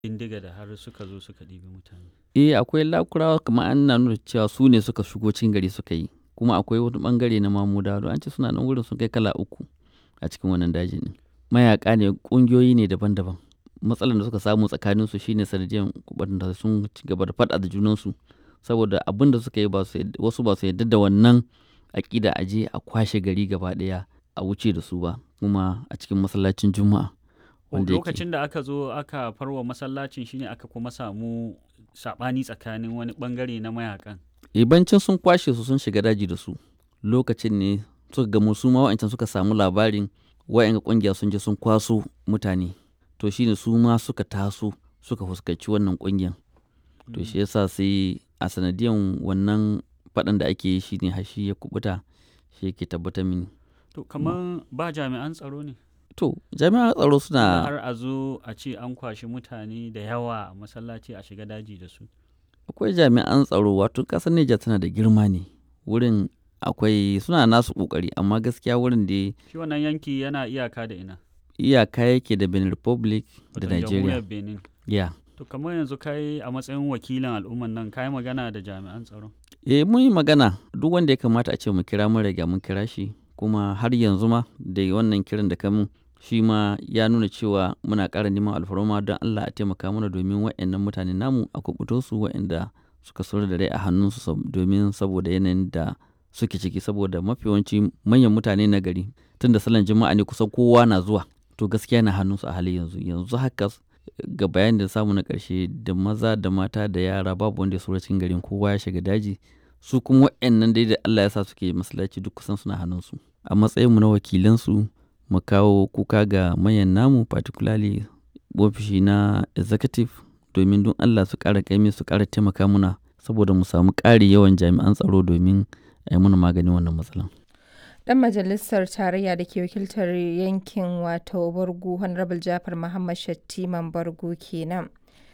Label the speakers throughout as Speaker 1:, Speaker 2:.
Speaker 1: bindiga da har suka zo suka ɗibi mutane.
Speaker 2: Eh akwai lakurawa kamar an na nuna cewa su ne suka shigo cikin gari suka yi kuma akwai wani bangare na mamudawa an ce suna nan wurin sun kai kala uku a cikin wannan daji ne mayaka ne kungiyoyi ne daban-daban matsalar da suka samu tsakanin su shine sanadiyar da sun ci gaba da faɗa da junansu saboda abin da suka yi wasu ba su yarda da wannan aƙida a je a kwashe gari gaba ɗaya a wuce da su ba kuma a cikin masallacin juma'a
Speaker 1: wanda lokacin da aka zo aka farwa masallacin shine aka kuma samu sabani tsakanin wani bangare na mayakan
Speaker 2: ibancin sun kwashe su sun shiga daji da su lokacin ne suka gamu su ma wa'ancan suka samu labarin wa'yan kungiya sun je sun kwaso mutane to shine su ma suka taso suka fuskanci wannan kungiyan to shi yasa sai a sanadiyan wannan faɗan da ake yi shine hashi ya kubuta shi yake tabbatar mini
Speaker 1: to kamar ba jami'an tsaro ne
Speaker 2: to jami'an tsaro suna
Speaker 1: har a zo a ce an kwashi mutane da yawa a masallaci a shiga daji da su
Speaker 2: akwai jami'an tsaro wato ƙasar Nijar tana da girma ne wurin akwai suna nasu kokari amma gaskiya wurin da
Speaker 1: shi wannan yanki yana iyaka da ina
Speaker 2: iyaka yake da Benin Republic da
Speaker 1: Wato
Speaker 2: Nigeria
Speaker 1: jamhuriyar Benin
Speaker 2: ya
Speaker 1: to kamar yanzu kai a matsayin wakilin al'umman nan kai magana da jami'an tsaro
Speaker 2: eh mun yi magana duk wanda ya kamata a ce mu kira mun riga mun kira shi kuma har yanzu ma da wannan kiran da kamun shi ma ya nuna cewa muna ƙara neman alfarma don Allah a taimaka mana domin waɗannan mutane namu a kubuto su waɗanda suka sauri da rai a hannunsu domin saboda yanayin da suke ciki saboda mafi yawanci manyan mutane na gari tun da salon jima'a ne kusan kowa na zuwa to gaskiya na hannunsu a halin yanzu yanzu haka ga bayan da samu na ƙarshe da maza da mata da yara babu wanda ya saura cikin garin kowa ya shiga daji su kuma waɗannan dai da Allah ya sa suke masallaci duk kusan suna hannunsu a matsayinmu na wakilansu mu kawo kuka ga mayan namu particularly ofishi na executive domin don Allah su ƙara kaimi su ƙara taimaka muna saboda mu samu ƙari yawan jami'an tsaro domin a yi mana maganin wannan matsalan.
Speaker 3: Dan majalisar tarayya da ke wakiltar yankin wato Bargu Honorable Jafar Muhammad Shattiman Bargu kenan.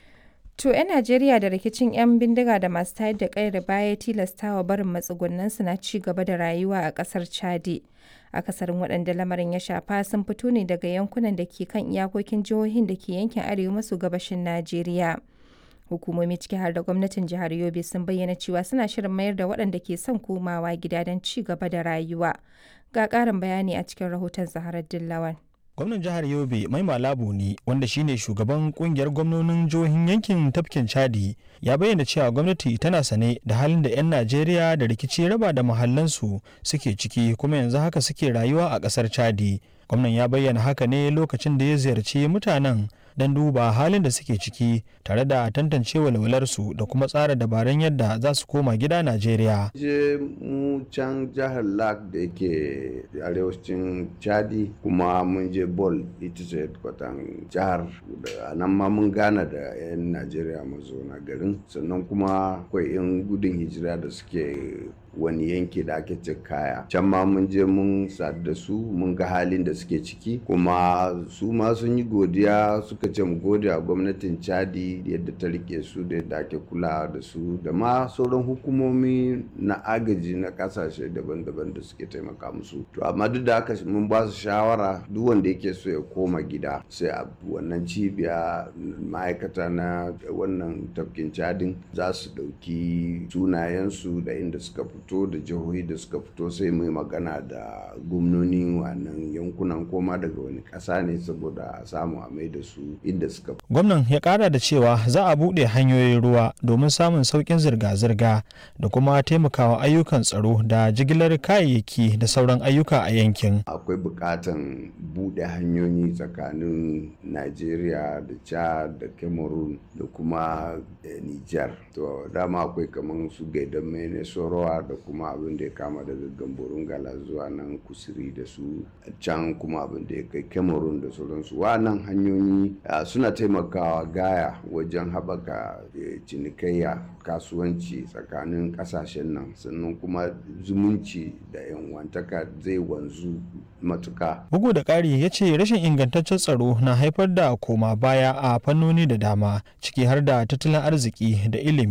Speaker 3: To 'yan Najeriya da rikicin 'yan bindiga da masu tayar da ƙayar baya tilastawa barin matsugunansu na ci gaba da rayuwa a ƙasar Chadi. Akasarin waɗanda lamarin ya shafa sun fito ne daga yankunan da ke kan iyakokin jihohin da ke yankin arewa maso gabashin Najeriya. Hukumomi ciki har da gwamnatin jihar Yobe sun bayyana cewa suna shirin mayar da waɗanda ke son komawa gida don ci gaba da rayuwa. Ga ƙarin bayani a cikin rahoton Zaharar Dillawan.
Speaker 4: gwamnan jihar yobe mai malabu ne wanda shine shugaban kungiyar gwamnonin jihohin yankin tafkin chadi ya bayyana cewa gwamnati tana sane da halin da 'yan najeriya da rikici raba da mahallansu suke ciki kuma yanzu haka suke rayuwa a kasar chadi gwamnan ya bayyana haka ne lokacin da ya ziyarci mutanen don duba halin da suke ciki tare da tantance walwalarsu da kuma tsara dabarun yadda za su koma gida Najeriya.
Speaker 5: Je mu can jihar Lak da yake arewacin Chadi kuma mun je Bol ita ce kwatan jihar da nan ma mun gana da 'yan Najeriya mazauna garin sannan kuma akwai 'yan gudun hijira da suke wani yanki da ake ce kaya can ma mun je mun sadu da su mun ga halin da suke ciki kuma su ma sun yi godiya suka ce mu gode a gwamnatin chadi yadda ta rike su da yadda ake kula da su da ma sauran hukumomi na agaji na kasashe daban-daban da suke taimaka musu to amma duk da haka mun ba su shawara duk wanda yake so ya koma gida sai a wannan cibiya ma'aikata na wannan tafkin cadin za su ɗauki sunayensu da inda suka fito fito da jihohi da suka fito sai mai magana da gwamnoni wannan yankunan koma daga wani ƙasa ne saboda a samu a mai da su inda suka fito.
Speaker 4: gwamnan ya kara da cewa za a buɗe hanyoyin ruwa domin samun sauƙin zirga-zirga da kuma taimakawa ayyukan tsaro da jigilar kayayyaki da sauran ayyuka a yankin
Speaker 5: akwai buƙatan buɗe hanyoyi tsakanin najeriya da chad da cameroon da kuma niger to dama akwai kamar su gaidan mene sorowa da kuma abin da ya kama daga gamborun gala zuwa nan kusuri da su can kuma abin da ya kai cameroon da sauransu wannan hanyoyi suna taimakawa gaya wajen haɓaka cinikayya kasuwanci tsakanin ƙasashen nan sannan kuma zumunci da yanwantaka zai wanzu matuka
Speaker 4: bugu da ƙari ya ce rashin ingantaccen tsaro na haifar da koma baya a fannoni da dama ciki har da tattalin arziki da ilimi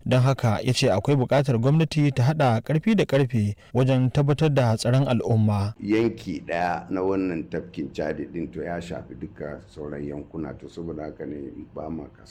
Speaker 4: don haka ya ce akwai buƙatar gwamnati ta haɗa ƙarfi da ƙarfe wajen tabbatar da tsaron al'umma
Speaker 5: yanki ɗaya na wannan tafkin chadi ɗin to ya shafi duka sauran yankuna to saboda haka ne ba ma